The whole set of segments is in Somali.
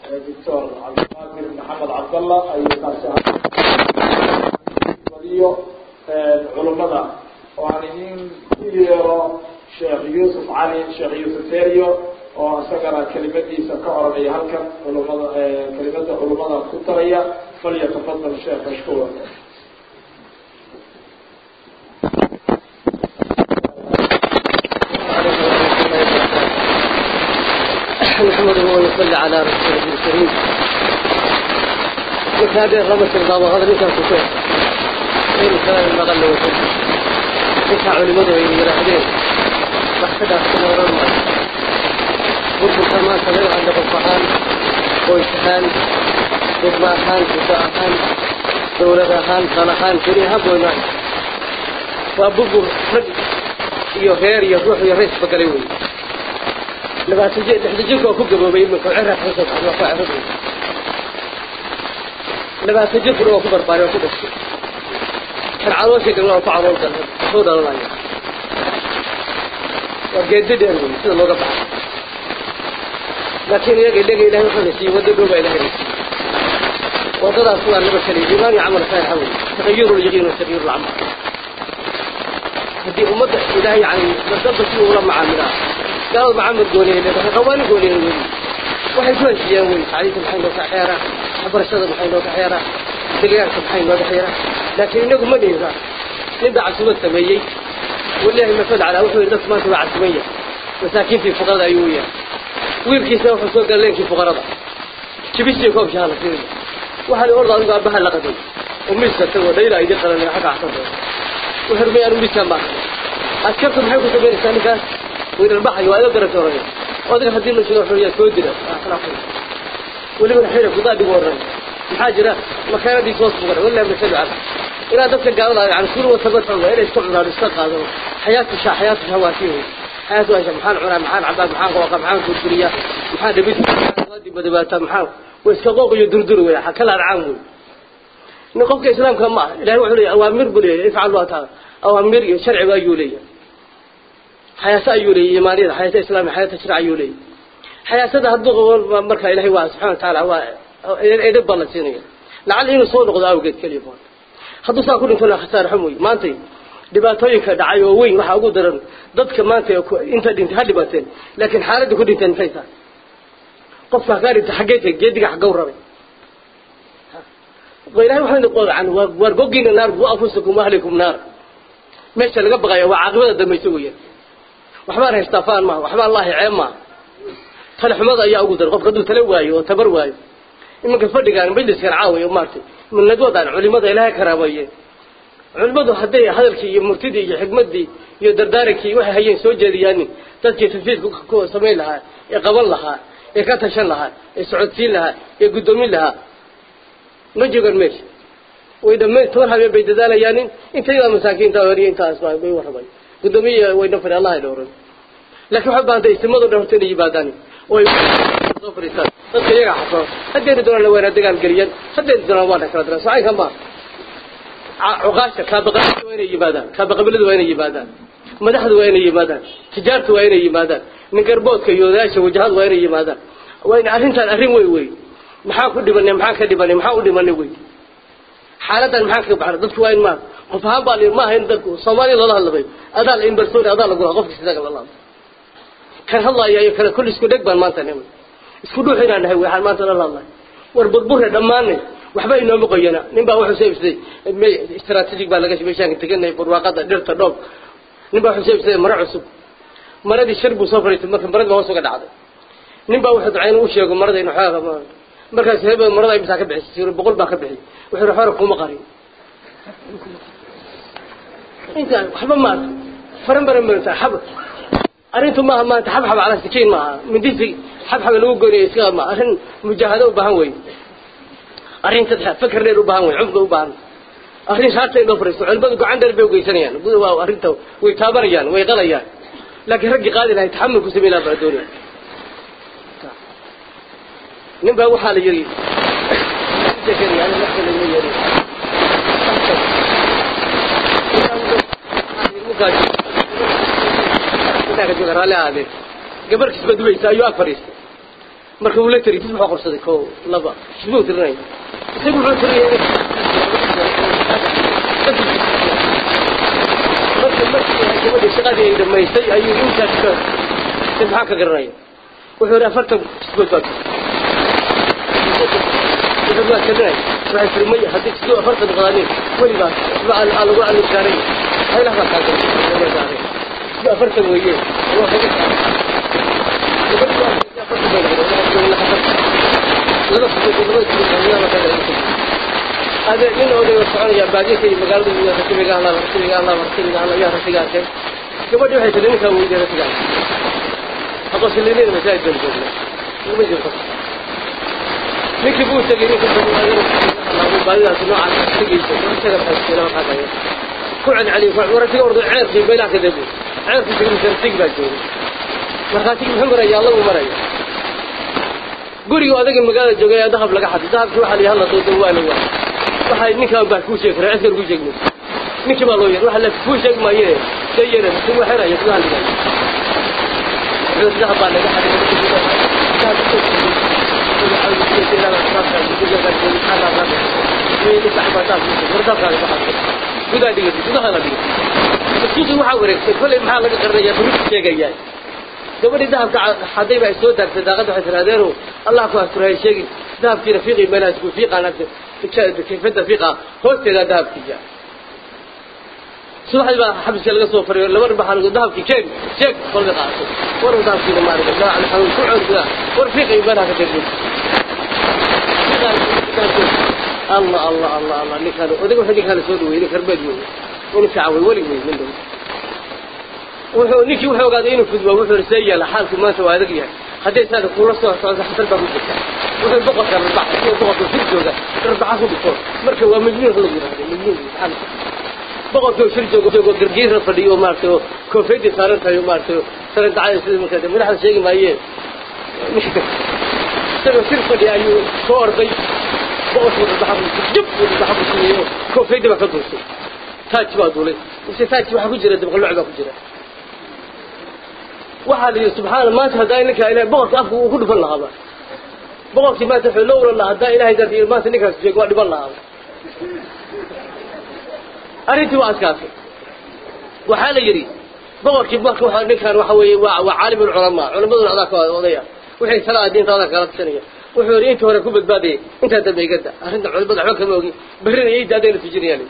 doctor cabdiqaadir maxamed cabdalla ayuu kaasi waliyo culummada oo aan idin ku yeero sheekh yuusuf cali sheekh yuusuf ferio oo isagana kelimadiisa ka oranaya halkan culumada kelimada culummada ku taraya falyatafadal sheekh mashkuura نحمده ونصلي على رسوله الكريم مكابر رمس الباب هذا ليس كفر غير كلام المغل وكل ليس علماء يراهدين بحثنا أحسن ورمى قلت كما سمعوا عند الفحان ويسحان ضدماحان وساءحان دولداحان صالحان كريها بوينان وأبوه رجل iyo reer iyo ruux iyo rays bagalay wey labaatan je lixda jirka oo ku gaboobay iminka cira xusad waa ku cirada labaatan jirkuna waa ku barbaaray waa ku dhashay kan caloosha galna waa ku calool galna soo dhalanaya waa geedi dheer wey sida looga baxay laakiin iyaga ilaga ilahay wuxuu na siiyey waddo dhow baa ilahay na siiyey waddadaas waa laba kale iimaan iyo camal saalixa wey taqayuru lyaqiin wa taqyiru lcamal haddii ummadda ilaahay yani dadalba si ula macaamilaa قال محمد قولي لي خواني قولي لي waxay ku heshiiyeen wey tacliinta maxay noo ka xeeraa waxbarashada maxay noo ka xeeraa deegaanka maxay noo ka xeeraa laakiin inagu ma dhiira nin baa casumad sameeyey wallaahi masal calaa wuxuu yidhi dadku maanta waa casumaya masaakiintii fuqarada ayuu yahay wiilkiisa wuxuu soo galay leenkii fuqarada jibisii koob shaha la siinaya waxaa la orda adigu aabbaha la qaday oo miiska tagoo dhayla idin qalanaya xagga axsan wuxuu rumay anu miiskaan baa askartu maxay ku samaynaysaa ninkaas وين البحر وإذا قرأت ورقة وذلك هذه المشكلة حرية كودرة ولمن حيرة قضاء بورا الحاجة مكانة دي توصف بورا ولا مثل عرض إلى ذلك قال الله عن كل وثبت الله إلى يستقعد على الاستقى هذا حياة الشا حياة الهواتيه حياة وإيش محان عرام محان عباد محان قوقع محان كودرية محان دبيت محان غادي بدباتا محان ويستقوق يدردر ويا حكلا العام نقف كإسلام كما إلهي وحولي أوامر بلي افعل الله تعالى أوامر شرع وأيوليه حياة أيولي إيمانية حياة إسلامية حياة تشريع أيولي حياة هذا هدوغ مركا إلهي واسع سبحانه وتعالى هو إدب الله سينية لعل إنه صور نقض أوقات كليفون هدو ساكون إنتنا خسار حموي ما أنتي dhibaatooyinka dhacay oo weyn waxa ugu daran dadka maanta inta dhintay ha dhibateen laakiin xaaladda ku dhinteen maxay tahay qofka kaa dhintay xaggee tahay geediga xaggow rabay ilahay waxaynu qodacan waar gogiina naar bu afusakum ahlikum naar meesha laga baqaya waa caaqibada dambaysa weeyaan waxbaan haystaa faan maaha waxbaa allahi ceeb maaha tale xumada ayaa ugu daran qofka hadduu tale waayo oo tabar waayo iminka fadhigaan majliskan caaway maartay nadwadaan culimada ilaahay karaameeye culimadu hadday hadalkii iyo murtidii iyo xikmadii iyo dardaarankii waxay hayeen soo jeediyaanin dadkii tanfiidka ku samayn lahaa ee qaban lahaa ee ka tashan lahaa ee socodsiin lahaa ee guddoomin lahaa ma joogaan meesha way dhammayn toban habeen bay dadaalayaanin intaydaa masaakiinta horiyo intaas bay warramay gudoomiye wayna fari allah ay dhowran laakiin waxay baahantay istimadu dhowrta inay yimaadaan oo ay soo fariistaan dadka iyaga xasoo haddeeni doonaan wayna dagaal geliyaan haddeeni doonaan waana kala diraan socaynka ma cuqaasha kaabaqabiladu waa inay yimaadaan kaabaqabiladu waa inay yimaadaan madaxdu waa inay yimaadaan tijaartu waa inay yimaadaan ningarboodka iyo odayaasha wajahadu waa inay yimaadaan waa in arrintan arrin wey wey maxaa ku dhibanay maxaa ka dhibanay maxaa u dhimanay wey xaaladan maxaa ka baxna dadku waa in ma qof ahaan baa ma ahayn dadku soomaaliya loola hadlamay adaa la imbarsooni adaa lagu lahaa qofka sidaga lala hadlo kan hadlaya iyo kale kulli isku dheg baan maanta niman isku dhuux inaan nahay waxaan maanta lala hadlay war burburre dhammaanay waxba inooma qoyana nin baa wuxuu soo ibsaday istaraatiijig baa laga meeshaan teganay barwaaqada dhirta dhoob nin baa wuxuu soo ibsaday maro cusub maradii shir buu soo fariistay marka maradii hoos uga dhacday nin baa wuxuu ducayn u sheego marada inuu xooga markaas hebel marada imsaa ka bixisay boqol baa ka bixi wuxuu yidhi xora kuma qarin inta waxba maata faran baran baranta xab arrintu maaha maanta xabxab cala sikiin maaha mindisi xabxaba lagu goynaya iska ma arrin mujaahado u baahan wey arrin saddex fakar dheer u baahan wey cumqa u baahan arrin shaarta in loo fariisto culimadu gacan dheer bay ugeysanayaan guda waa arrinta way taabanayaan way qalayaan laakiin raggii qaadi lahay taxamul ku samayn lahaa baa doonaya nin baa waxaa la yidhi raalli ahaadeen gabarkiis baa dubaysa ayuu ag fadhiistay marka uu la tiri tis wuxuu qorsaday ko laba isbuu tirinay isagu wuxuu tirinay marka markii gabadha shaqadii ay dhamaystay ayuu intaas ka si maxaa ka garanaya wuxuu yidhi afartan isbood baa wuxuu waa tirinay waxay tiri may haddii sidoo afartan qadanin weligaa isba aa lagu alib saaray haylaha baa kaa saaray sidoo afartan weeye waa kaga هذا من أولي وسعون يا بعدين في مقالة يا رسول الله رسول الله رسول الله يا رسول الله كم بدو حيث لين كانوا يجي رسول الله أقص اللي لين مساجد الجنة وما يجي قص لكن بو تجيني كنت الله بعدين أسمع عن تجي تجي تجي لما هذا كوعن عليه كوعن ورا تجي أرض عير في بينك ذبو عير في تجي تجي بجوري مرخاتك محمد يا الله ومريا guriga adaga magaalada joogay dahab laga xaday dahabkii waxa la yahay la doodo waa la waa waxa ninka baa ku sheegay raadkar ku sheegay ninkii baa loo yiri waxa la ku sheeg maayee sayir si wax xira yadna hal wuxuu dahab baa laga xaday gudaa dhigay gudaha la dhigay suuqi waxa wareegtay kulay maxaa laga qarinayaa bari sheegayay gabadhii dahabka hadday ba ay soo daartay daaqadda waxay tirahdeen allah ku asturahay sheegi dahabkii rafiiqi meelahaas ku fiiqaan kayfada fiiqa hoosteeda dahabkiisa subaxdii baa xabiska laga soo fariyo laba dhabaxa lagu dahabkii keen sheeg kolka qaato war dahabkiina maarika daa al xanuun ku cood gudaa war fiiqi meelaha ka tirmin allah allah allah allah ninkaan odaga wuxuu ninkaan soo dhaweeyey karbeed weeye inu fiican wey welig wey min dhow wuxuu ninkii wuxuu ogaaday inuu fudbo wuxuu see yeela xaalku maanta waa adag yahay hadday saada kuula soo socdo xasal baa ku jirta wuxuu boqorka rarbaxa iyo boqorka shir jooga rarbaxa ku dhigto marka waa majnuun lagu yidhahdo majnuun xal boqorka shir jooga joogo gargiira fadhiyo maaragtay koofeydii saaran tahay maaragtay saran dacada sida markaa madaxda sheegi maayeen isagoo shir fadhiya ayuu soo orday boqorka rarbaxa ku jib rarbaxa ku sameeyo koofeydii baa ka duusay taaj baa duulay mise taaj waxaa ku jira dabqaloc baa ku jira waxaa la yidhi subxaana maanta haddaa ninkaa ilahay boqorkii afka uu ku dhufan lahaaba boqorkii maanta wuxuu la oran lahaa haddaa ilahay darti maanta ninkaas sheeg waa dhiban lahaaba arrintii waa adkaatay waxaa la yidhi boqorkii marka waxa ninkan waxa weeye waa waa caalim ulculamaa culamaduna adaa ka odaya wixii salaa diinta adaa kala tusanaya wuxuu yidhi intii hore ku badbaadayay intaa dambe igada arrinta culimada waxba kama ogi berrina iida adayna tujinayaan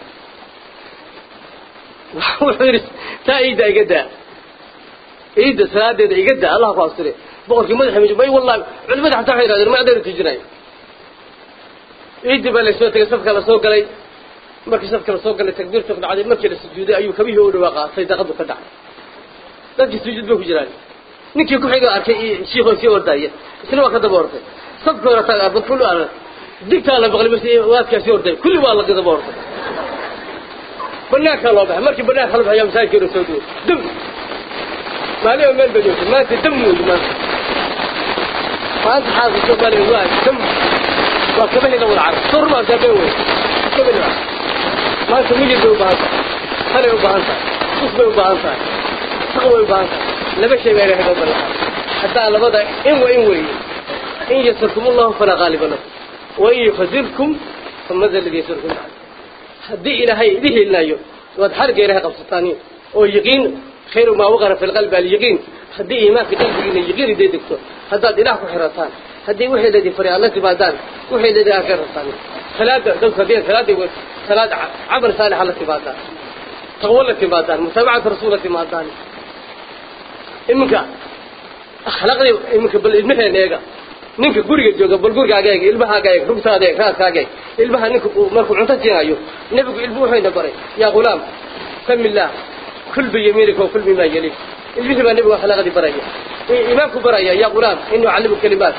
wuxuu yidhi taa iida igadaa ciidda salaadeeda iga daa allah ku astire boqorkii madaxa maj may wallahi culimada xataa waxay yidhahdeen ma adayna tujinayo ciiddii baa lasoo tegay safka lasoo galay markii safka lasoo galay takbiirtu ku dhacday markii la sujuuday ayuu kabihii u dhawaaqa saydaqadu ka dhacay dadkii sujuud bay ku jiraan ninkii ku xiga arkay shiikhoo sii ordaya isna waa ka daba orday safka hore taga kullu aan digtaa la baqlay bas waadkaa sii orday kulli waa la daba orday banaankaa loo baxay markii banaanka la baxaya masaajidkeena soo duway dum maalin meel bay joogtay maanta dam weeye maanta maanta xaalka soomaaliya waa dam waa kabahina wada carab soo rumaa gaabeen wey kabahina maanta miyir bay u baahan tahay halay u baahan tahay us bay u baahan tahay saq way u baahan tahay laba shay baa ilahay noo ballan haddaa labada in wa in weeye in yasarkum allahu falaa qaaliba lahu wa in yufazilkum famada alladii yasarkum haddii ilaahay idin helinayo waad xarga ilahay qabsataaniin oo yaqiin خير ما وقر في القلب اليقين هدي إيمان في قلبك إن يقين دي دكتور هداد إله حرتان هدي وحي الذي فريق الله تبادان وحي الذي آخر رتان ثلاثة دول كبير ثلاثة ثلاثة عمل صالح الله تبادان تغول تبادان متابعة رسولة تبادان إمك أخلاقني إمك بالإدمه نيجا ninka guriga jooga bal gurigaaga eeg ilmahaaga eeg rugtaada eeg raaskaaga eeg ilmaha ninka markuu cunto siinayo nebigu ilmu wuxuyna baray yaa ghulaam sami illaah كل بيمينك وكل بما يليك الجسم النبي وحلقة برية إمامك برية يا غلام إنه علمك كلمات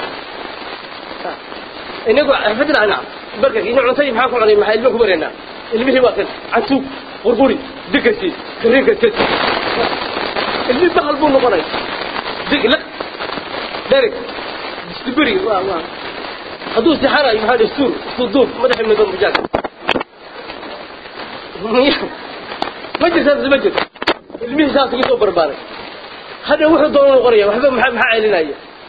إنه حفظنا نعم بركة إنه عنصري محاكم عليه محا إلمك برينا إلمه واكل عسوك غرغوري دكسي كريكة تت اللي دخل بونه برية دك لا دارك استبري واه واه هدو سحارة يمحال السور صدوق مدح من ذنب جاك ما جرت ما جرت ilmihii saas ugu soo barbaaray hadda wuxuu doono qoraya waxba maxaa maxaa celinaya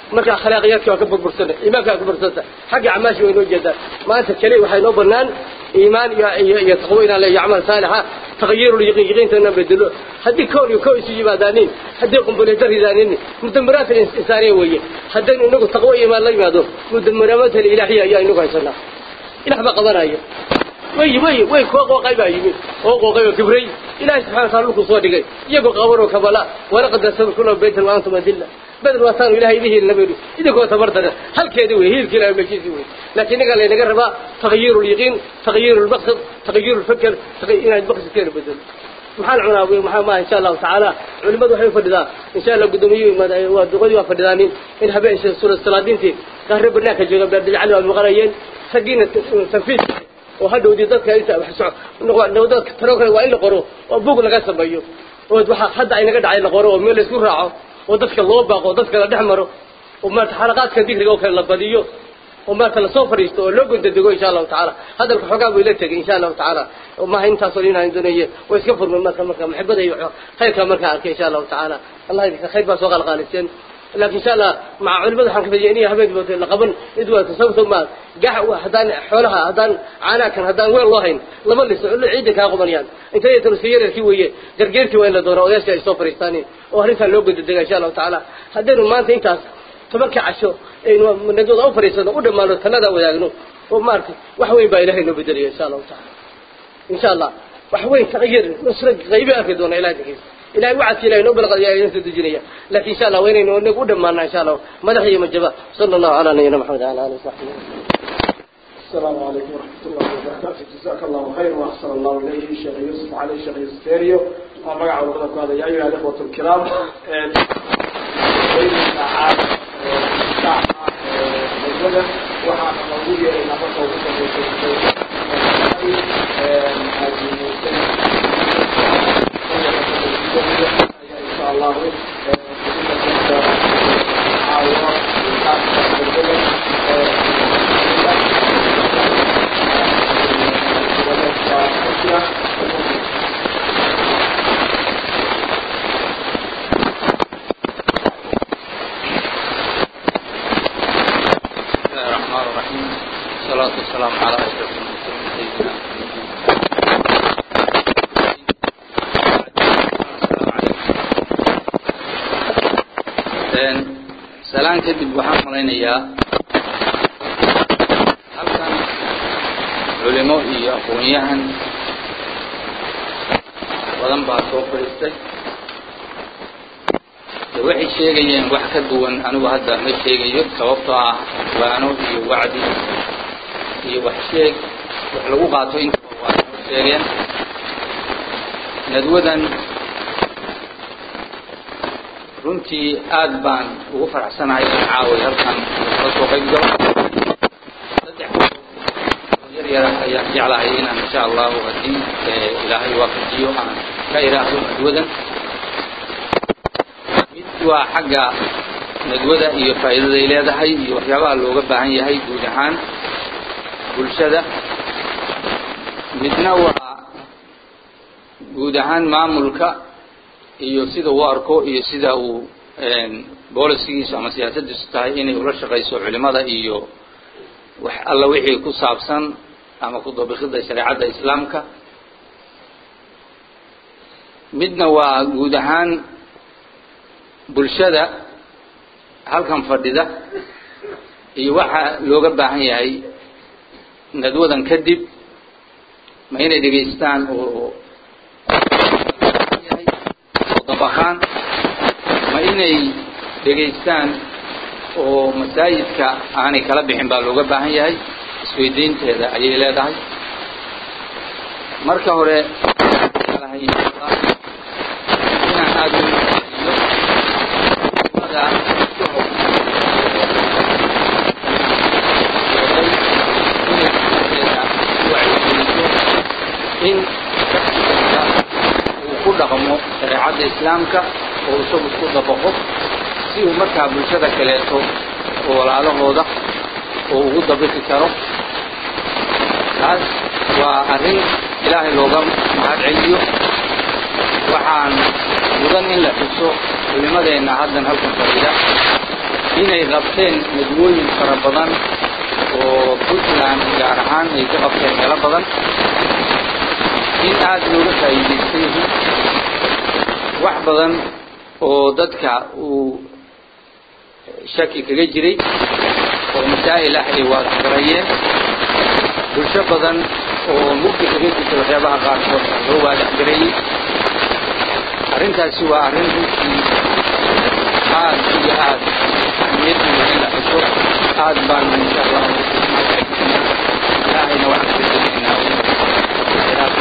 marka akhlaaqiyaadka waa ka burbursana iimaanka waa ka burbursanta xagga acmaashi way noo jeedaan maanta keli waxay noo banaan iimaan iyo iyo iyo taqwo inaan leeyahay acmaal saalixa tagyiru yaqiin yaqiinta inaan bedelo haddii koon iyo koon isu yimaadaanin haddii qumbuleeda ridaanin mudamaraadka insaaniya weeye haddaynu inagu taqwo iyo iimaan la yimaado mudamaraamaadka ilaahiya ayaa inagu haysanaa ilaah baa qabanaya way way way kuwa qooqay baa yimid oo qooqay oo kibray ilaahay subxaana taala dhulku soo dhigay iyagoo qaban oo kabala walaqad nasaba kullu baytan wa antum adilla بدل وطن إلهي به النبي إذا كنت بردنا هل كذا وهي هي الكلام مجيزي وهي لكن قال لنا قربا تغيير اليقين تغيير المقصد تغيير الفكر تغيير المقصد كذا بدل محل عناوي محل ما إن شاء الله تعالى علماء وحي فردا إن شاء الله قدومي ودقودي وفردانين إن حبيش سورة الصلاة تي قهرب الناس جوا بدل على المغريين سجينة تنفيذ وهذا ودي ذاتك أنت بحسوا نقول لو ذاتك تروك وإلا قرو وأبوك لقى سبيو وحد حد عينك دعي لقرو وميل يسكر راعه ودadka loo baaqo dadka la dhexmaro oo maanta xalaqaadka digriga oo kale la badiyo oo maanta la soo fariisto oo loo gondadego insha Allah taala hadalka xogaa way la tagay insha Allah taala oo ma intaas oo inaan doonayo way iska furmay marka marka maxibada iyo khayrka marka arkay insha Allah taala Allah idinka khayr baa soo qalqaaliseen laakiin insha Allah ma culimada waxaan ka fadhiyay inay habeen wada la qaban idwa sababta ma gax hadaan xoolaha hadaan caana kan hadaan weel loo hayn laba lis oo ciidan ka qabanayaan inta ay tarsiyeerkii weeye gargeertii waa in la dooro odayaasha ay soo fariistaaneen oo arrintan loo gudbiyo insha Allah taala hadaynu maanta intaas tobanka casho aynu nadooda u fariisano u dhamaano talada wadaagno oo maartay wax weyn baa ilaahay noo bedeliyo insha Allah taala insha Allah wax weyn taqyir nusra qaybi arki doona ilaahay dhigay ilaahay wacad ilaahay noo balqad yaa inta dujinaya laakiin insha Allah weynayno inagu u dhamaana insha Allah madaxiyo majaba sallallahu ala nabiyyina muhammad wa ala alihi wa sahbihi السلام عليكم ورحمة الله وبركاته جزاك الله خير وأحسن الله إليه الشيخ يوسف علي الشيخ يوسف تيريو ومقع وضعك هذا يا أيها الإخوة الكرام بين ساعات ساعة مجمدة وحانا موجودة إلى مصر وقصة إن شاء الله والصلاة والسلام على أشرف المرسلين سيدنا محمد سلام kadib waxaan malaynayaa halkan culimo iyo aqoon-yahan badan baa soo fadhiistay de waxay sheegayeen wax ka duwan anigu hadda ma sheegayo sababtoo ah waano iyo wacdi iyo wax sheeg wax lagu qaato intaba waa soo sheegeen nadwadan runtii aad baan ugu faraxsanahay in caaway halkan ka soo qayb galo saddex yar yara ayaan jeclahay inaan insha allahu haddii ilaahay waafajiyo aan ka iraahdo nadwadan mid waa xagga nadwada iyo faa'iidaday leedahay iyo waxyaabaha looga baahan yahay guud ahaan bulshada midna waa guud ahaan maamulka iyo sida uu arko iyo sida uu boolisigiisu ama siyaasaddiisu tahay inay ula shaqayso culimada iyo wax alla wixii ku saabsan ama ku dabikidda shareecadda islaamka midna waa guud ahaan bulshada halkan fadhida iyo waxa looga baahan yahay nadwadan kadib ma inay dhegaystaan oo yahay oo dabaqaan ma inay dhegaystaan oo masaajidka aanay kala bixin baa looga baahan yahay isweydiinteeda ayay leedahay marka hore inaan aada u iyo in uu ku dhaqmo shareecadda islaamka oo isagu isku dabaqo si uu markaa bulshada kaleeto oo walaalahooda oo ugu dabaqi karo taas waa arrin ilaahay looga mahad celiyo waxaan mudan in la xuso culimadeenna haddan halkan fadhida inay qabteen nadwooyin fara badan oo puntland gaar ahaan ay ka qabteen meelo badan in aada looga faa'iidaystay wax badan oo dadka uu shaki kaga jiray oo masaa'il ah ay waadaxgarayeen bulsho badan oo mugdi kaga jirta waxyaabaha qaarkood loo waadaxgareeyey arrintaasi waa arrin runtii aad iyo aad niyaddiina in la xuso aad baana insha allah ilaahayna waxaan ka tegaynaa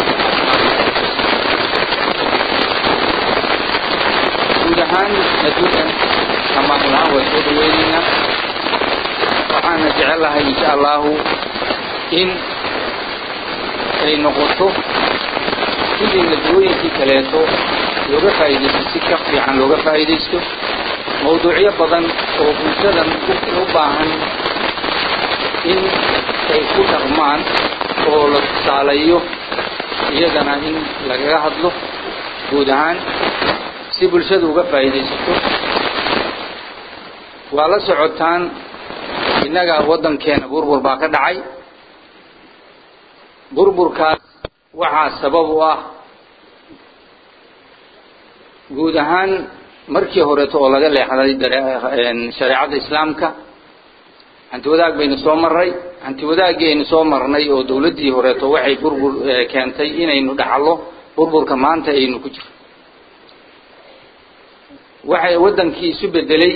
guud ahaan adduunkan amaan lahaan waa soo dhaweynaynaa waxaana jecelahay insha allahu in ay noqoto sidii nadwooyinkii kaleeto looga faa'iidaysto si ka fiican looga faa'iidaysto mawduucyo badan oo bulshadan u baahan in ay ku dhaqmaan oo la tusaaleeyo iyagana in lagaga hadlo guud ahaan si bulshadu uga faa'iidaysato waa la socotaan innaga waddankeena burbur baa ka dhacay burburkaas waxaa sabab u ah guud ahaan markii horeeto oo laga leexday shareecadda islaamka hanti wadaag baynu soo marray hanti wadaaggii aynu soo marnay oo dawladdii horeeto waxay burbur keentay inaynu dhaxlo burburka maanta aynu ku jiro waxay waddankii isu beddelay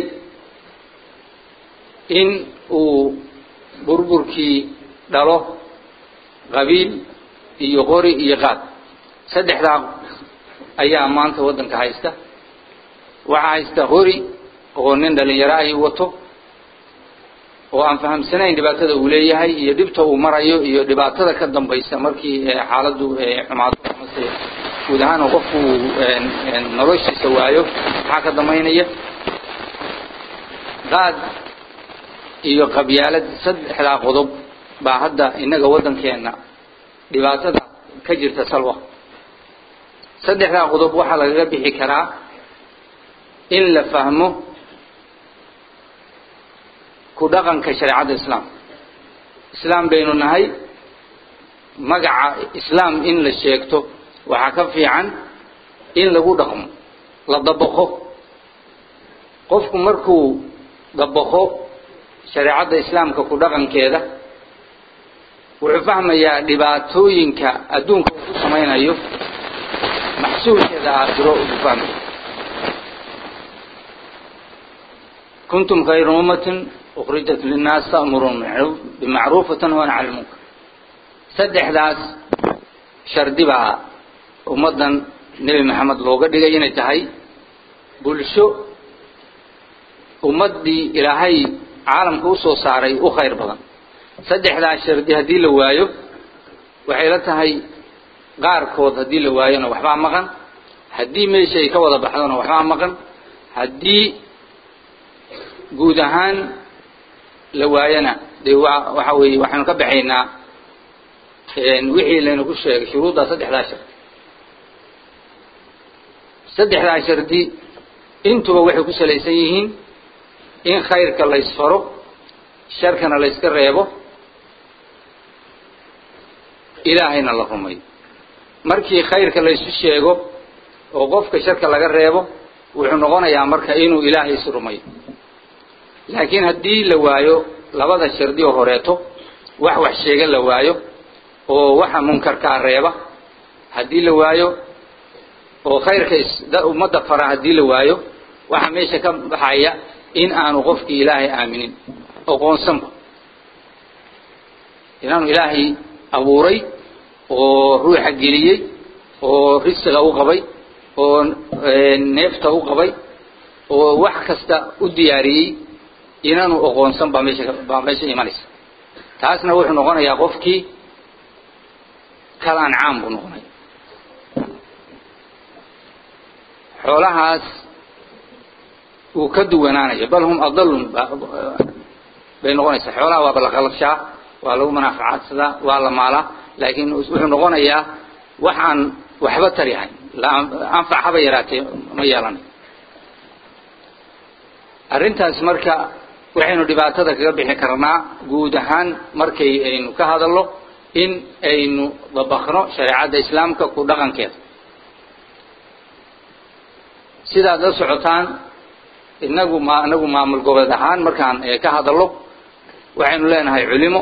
in uu burburkii dhalo qabiil iyo qori iyo qaad saddexdaa ayaa maanta waddanka haysta waxaa haysta qori oo nin dhalinyaro ahi wato oo aan fahamsanayn dhibaatada uu leeyahay iyo dhibta uu marayo iyo dhibaatada ka dambaysa markii xaaladdu xumaado amase guud ahaan oo qofku uu noloshiisa waayo maxaa ka dambaynaya qaad iyo qabyaalad saddexdaa qodob baa hadda innaga waddankeenna dhibaatada ka jirta salwa saddexdaa qodob waxaa lagaga bixi karaa in la fahmo ku dhaqanka shareecadda islaamka islaam baynu nahay magaca islaam in la sheegto waxaa ka fiican in lagu dhaqmo la dabaqo qofku markuu dabaqo shareecadda islaamka ku dhaqankeeda wuxuu fahmayaa dhibaatooyinka adduunka uu ku samaynayo maxsuulkeeda aakhiro ugu fahmaya kuntum khayra ummatin ukhrijat linnaas ta'muruun bimacruuf watanhawna cala lmunkar saddexdaas shardi baa ummaddan nebi maxamed looga dhigay inay tahay bulsho ummaddii ilaahay caalamka usoo saaray u khayr badan saddexdaas shardi haddii la waayo waxay la tahay qaarkood haddii la waayona waxbaa maqan haddii meesha ay ka wada baxdona waxbaa maqan haddii guud ahaan la waayona dee wa waxa weeye waxaynu ka baxaynaa wixii laynaku sheegay shuruuddaa saddexdaa shardi saddexdaa shardi intuba waxay ku salaysan yihiin in khayrka laysfaro sharkana layska reebo ilaahayna la rumayo markii khayrka laysu sheego oo qofka sharka laga reebo wuxuu noqonayaa marka inuu ilaahay is rumayo laakiin haddii la waayo labada shardi oo horeeto wax wax sheega la waayo oo waxa munkarkaa reeba haddii la waayo oo khayrka ummadda fara haddii la waayo waxaa meesha ka baxaya in aanu qofkii ilaahay aaminin oqoonsanba inaanu ilaahay abuuray oo ruuxa geliyey oo risiga u qabay oo neefta u qabay oo wax kasta u diyaariyey inaanu oqoonsan baa meesha baa meesha imanaysa taasna wuxuu noqonayaa qofkii kal ancaam buu noqonaya xoolahaas uu ka duwanaanayo bal hum adalun bay noqonaysaa xoolaha waaba la qalabshaa waa lagu manaafacaadsadaa waa la maalaa laakiin wuxuu noqonayaa wax aan waxba tari ahayn anfac haba yaraatee ma yeelanayo arrintaas marka waxaynu dhibaatada kaga bixi karnaa guud ahaan markay aynu ka hadalno in aynu dabakno shareecadda islaamka ku dhaqankeeda sidaad la socotaan inagu ma inagu maamul goboleed ahaan markaan ka hadalno waxaynu leenahay culimo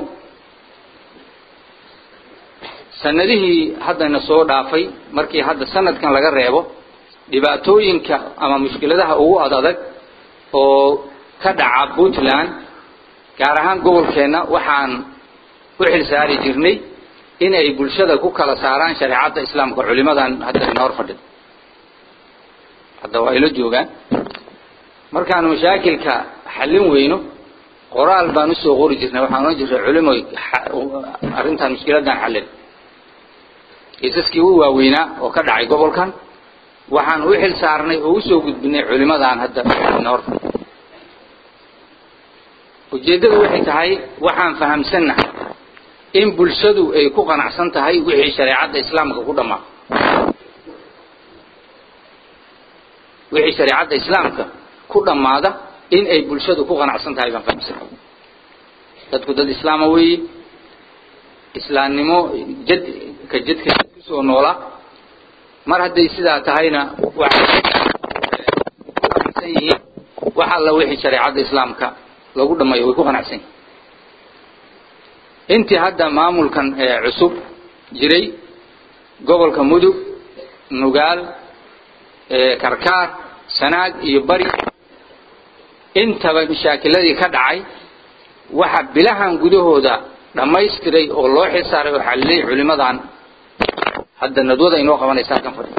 sanadihii haddana soo dhaafay markii hadda sanadkan laga reebo dhibaatooyinka ama mushkiladaha ugu ad adag oo ka dhaca puntland gaar ahaan gobolkeenna waxaan u xil saari jirnay in ay bulshada ku kala saaraan shareecadda islaamka culimadan hadda ina hor fadhida hadda waa ila joogaan markaanu mashaakilka xallin weyno qoraal baan usoo qori jirnay waxaan ohan jirnay culimo arrintan mushkiladan xallin kiisaskii u waaweynaa oo ka dhacay gobolkan waxaan u xil saarnay oo usoo gudbinay culimadan hadda ina hor fadhida ujeeddadu waxay tahay waxaan fahamsannahay in bulshadu ay ku qanacsan tahay wixii shareecadda islaamka ku dhammaa wixii shareecadda islaamka ku dhammaada in ay bulshadu ku qanacsan tahay baan fahamsannahay dadku dad islaama weeye islaamnimo jad ka jadka kusoo noola mar hadday sidaa tahayna waxay qanacsan yihiin wax alla wixii shareecadda islaamka lagu dhamayo way ku qanacsan yihin intii hadda maamulkan cusub jiray gobolka mudug nugaal karkaar sanaag iyo bari intaba mashaakiladii ka dhacay waxa bilahan gudahooda dhammaystiray oo loo xilsaaray oo xalilay culimadan hadda nadwada inoo qabanaysa halkan fadhi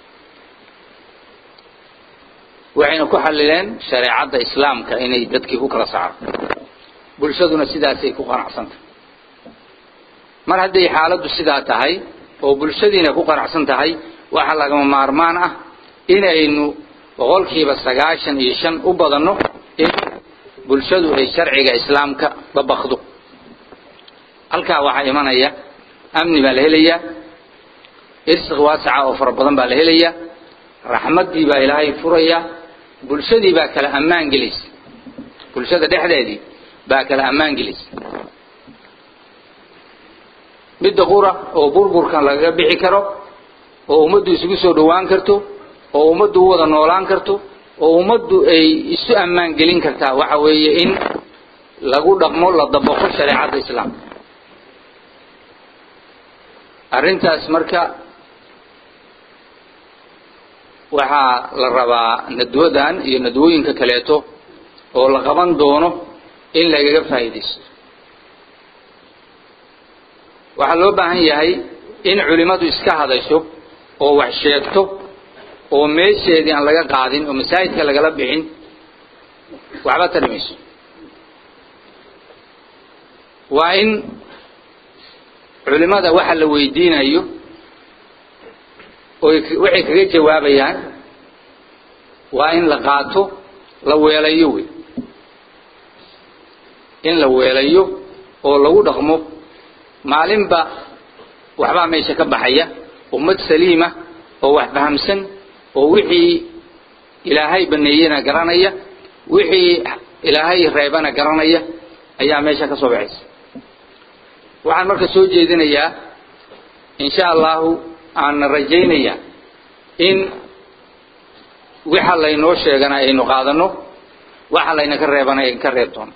waxayna ku xalileen shareecadda islaamka inay dadkii ku kala saaro bulshaduna sidaasay ku qanacsantahay mar hadday xaaladdu sidaa tahay oo bulshadiina ku qanacsan tahay waxaa lagama maarmaan ah inaynu boqolkiiba sagaashan iyo shan u badanno in bulshadu ay sharciga islaamka dabakdo halkaa waxaa imanaya amni baa la helayaa irsiq waasaca oo fara badan baa la helayaa raxmaddii baa ilaahay furaya bulshadii baa kala ammaan gelaysa bulshada dhexdeedii baa kala ammaan gelaysa midda qura oo burburkan lagaga bixi karo oo ummaddu isugu soo dhowaan karto oo ummaddu u wada noolaan karto oo ummaddu ay isu ammaan gelin kartaa waxa weeye in lagu dhaqmo la dabaqo shareecadda islaamka arrintaas marka waxaa la rabaa nadwadan iyo nadwooyinka kaleeto oo la qaban doono in lagaga faa'iidaysto waxaa loo baahan yahay in culimmadu iska hadasho oo wax sheegto oo meesheedii aan laga qaadin oo masaajidka lagala bixin waxba tari mayso waa in culimmada waxa la weydiinayo oy waxay kaga jawaabayaan waa in la qaato la weelayo wey in la weelayo oo lagu dhaqmo maalinba waxbaa meesha ka baxaya ummad saliima oo wax fahamsan oo wixii ilaahay baneeyena garanaya wixii ilaahay reebana garanaya ayaa meesha ka soo baxaysa waxaan marka soo jeedinayaa insha allahu aanna rajaynayaa in waxa laynoo sheegana aynu qaadano waxa layna ka reebana aynu ka reeb doono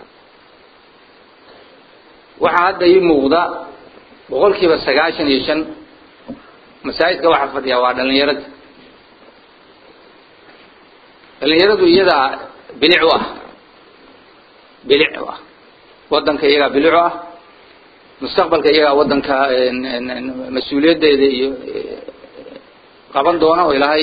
waxaa hadda ii muuqda boqol kiiba sagaashan iyo shan masaajidka waxaa fadhiya waa dhalinyarada dhalinyaradu iyadaa bilic u ah bilic u ah waddanka iyagaa bilic u ah mustaqbalka iyagaa waddanka mas-uuliyaddeeda iyo qaban doona oo ilaahay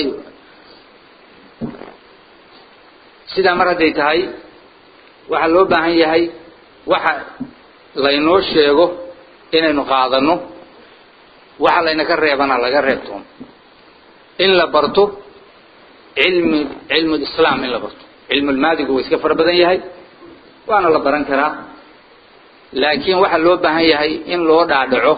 sidaa mar hadday tahay waxaa loo baahan yahay waxa laynoo sheego inaynu qaadano waxa layna ka reebana laga reebtoono in la barto cilmi cilmu lislaam in la barto cilmulmaadigu waa iska fara badan yahay waana la baran karaa laakiin waxaa loo baahan yahay in loo dhaadhaco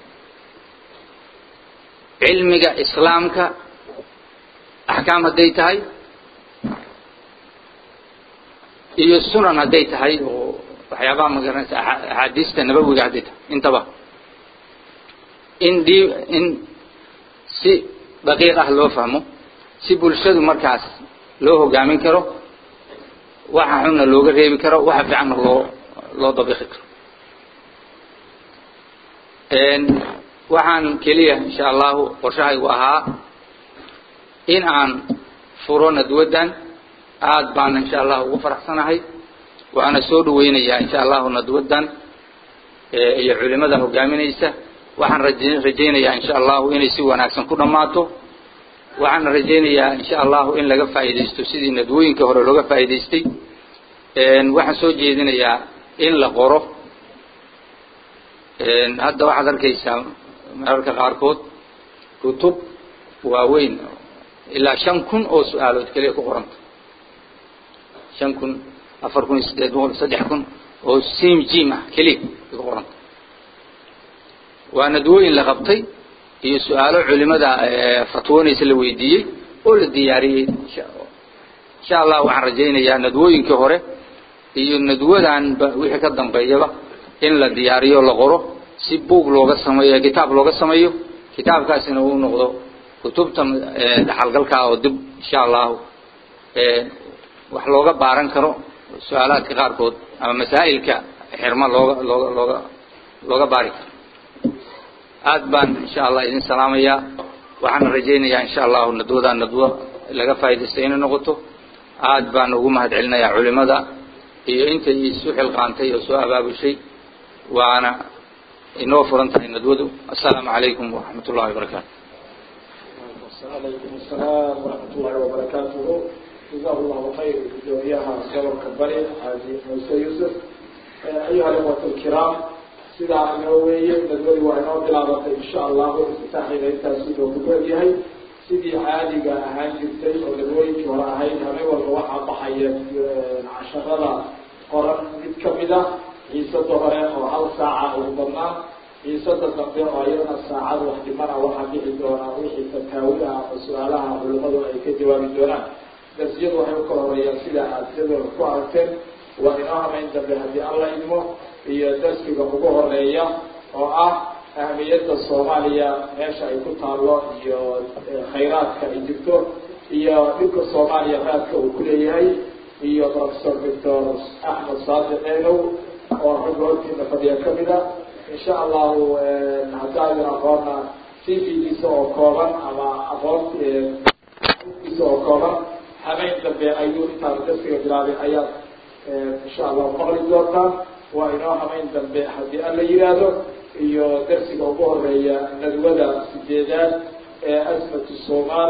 cilmiga islaamka axkaam hadday tahay iyo sunan hadday tahay oo waxyaabaha magaranaysa axaadiista nabawiga hadday tahay intaba in d in si daqiiq ah loo fahmo si bulshadu markaas loo hogaamin karo waxa xunna looga reebi karo waxa fiicanna loo loo dabiqi karo waxaan keliya insha allahu qorshahaygu ahaa in aan furo nadwaddan aada baana insha allahu ugu faraxsanahay waana soo dhaweynayaa insha allahu nadwaddan iyo culimada hogaaminaysa waxaan raje rajaynayaa insha allahu inay si wanaagsan ku dhammaato waxaana rajaynayaa insha allahu in laga faa'iidaysto sidii nadwooyinka hore looga faa'iidaystay waxaan soo jeedinayaa in la qoro hadda waxaad arkaysaa mararka qaarkood kutub waaweyn ilaa shan kun oo su-aalood keliya ku qoranta shan kun afar kun iyo siddeed boqol saddex kun oo sim jim ah keliya ay ku qoranta waa nadwooyin la qabtay iyo su-aalo culimada fatwoonaysa la weydiiyey oo la diyaariyey insha allah waxaan rajaynayaa nadwooyinkii hore iyo nadwadanba wixii ka dambeeyaba in la diyaariyo la qoro si buug looga sameeyo kitaab looga sameeyo kitaabkaasina uu noqdo kutubta dhaxalgalkaa oo dib insha allahu wax looga baaran karo su-aalaadka qaarkood ama masaa'ilka xirma looga looga looga looga baari karo aad baan insha allah idin salaamayaa waxaana rajaynayaa insha allahu nadwadaa nadwo laga faa'idaystay inay noqoto aad baan ugu mahad celinayaa culimada iyo intay isu xilqaantay oo soo abaabushay waana inoo furan tahay nadwadu assalaamu calaykum waraxmat ullahi wabarakaatu alaykum asalaam waraxmat ullahi wabarakaatuhu jazahu llahu khayr gudoomiyaha gobolka bari xaaji muuse yuusuf ayuha alikhwat alkiraam sidaa inoo weeye nadwadi waa inoo bilaabatay insha allahu iftitaaxeeda intaasi loo kugu egyahay sidii caadiga ahaan jirtay oo nadwooyinkii hore ahayd habeen walba waxaa baxaya casharada qoran mid kamid a xiisada hore oo hal saaca ugu badnaan xiisada dambe oo iyadana saacad wax dhimana waxaa bixi doonaa wixii fataawiha ama su-aalaha culimadu ay ka jawaabi doonaan darsiyadu waxay ukala horeeyaan sida aada jadwalka ku aragteen waa inoo hamayn dambe haddii alla idmo iyo darsiga ugu horeeya oo ah ahmiyadda soomaaliya meesha ay ku taallo iyo khayraadka ay jirto iyo dhibka soomaaliya raadka uu kuleeyahay iyo professor doctor axmed saadiq eenow oo ragga hortiina fadhiya kamid a insha allahu haddaadin aqoona c v-diisa oo kooban ama aqoon diisa oo kooban habeyn dambe ayuu intaan darsiga bilaabay ayaad insha allahu maqli doontaan waa inoo habeyn dambe haddii alla yihaahdo iyo darsiga ugu horeeya nadwada sideedaad ee asmatu somal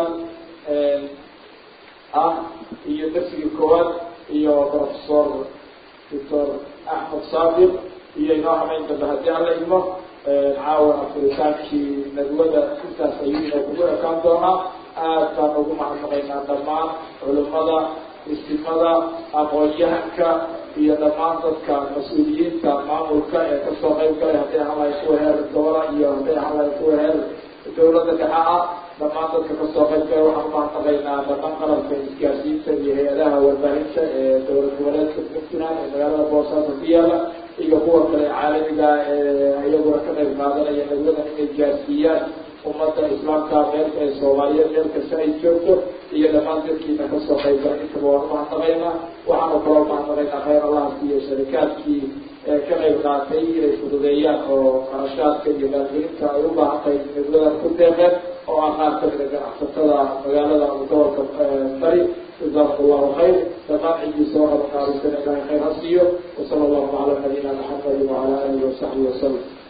ah iyo darsigii koowaad iyo professor doctor axmed saadiq iyo inoo habeyn dambe haddii alla idmo caawa afuritaankii nadwada intaas ayuu inoo kugu ekaan doonaa aad baan ugu mahadnaqaynaa dhammaan culimada istimada aqoon-yahanka iyo dhammaan dadka mas-uuliyiinta maamulka ee kasoo qayb galay hadday ahaan kuwa heer doola iyo hadday ahaan kuwa heer dawladda dhexe ah dhammaan dadka kasoo qayb galay waxaan umahadnaqaynaa dhammaan qalabka isgaarsiinta iyo hay-adaha warbaahinta ee dowlad goboleedka puntland ee magaalada boosaaso ku yaala iyo kuwa kale caalamiga ee iyaguna ka qayb qaadanaya nadwadan inay gaarsiiyaan ummadda islaamka meelka ee soomaaliyeed meel kasta ay joogto iyo dhammaan dadkiina kasoo qayb galay intaba waan umahadnaqaynaa waxaanu kaloo umahadnaqaynaa khayr allaha siiyo sharikaadkii ka qayb qaatay inay fududeeyaan oo qarashaadka iyo maalgelinta ay u baahan tahay nadwadan ku deeqeen oo ah qaar kamida ganacsatada magaalada gobolka bari jazakum allahu khayr dhammaan cidiisa waxaa qaalisana ilahay khayr ha siiyo wasala allahu cala nabiyina maxamedi wacala alihi wasaxbihi wasalam